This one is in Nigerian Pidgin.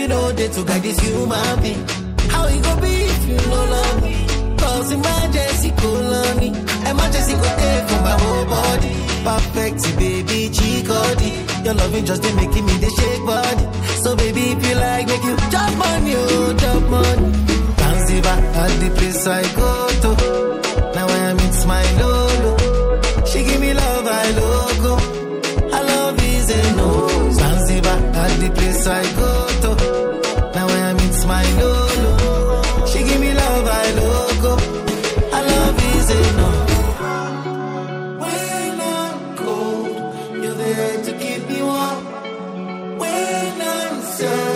you know they to guide this human being. How it go be if you no love me? Cause emergency call on me. Emergency go take for my whole body. Perfect, baby, chikodi. Your loving just been making me the shake body. So baby, if you like, make you jump on you, jump on. Zanzibar, at the place I go to. Now I am it's my lolo. She give me love, I logo. I love is a no. Zanzibar, at the place I go to. Now I am it's my lolo. She give me love, I logo. I love is a no. When I'm cold, you're there to keep me warm. When I'm sad.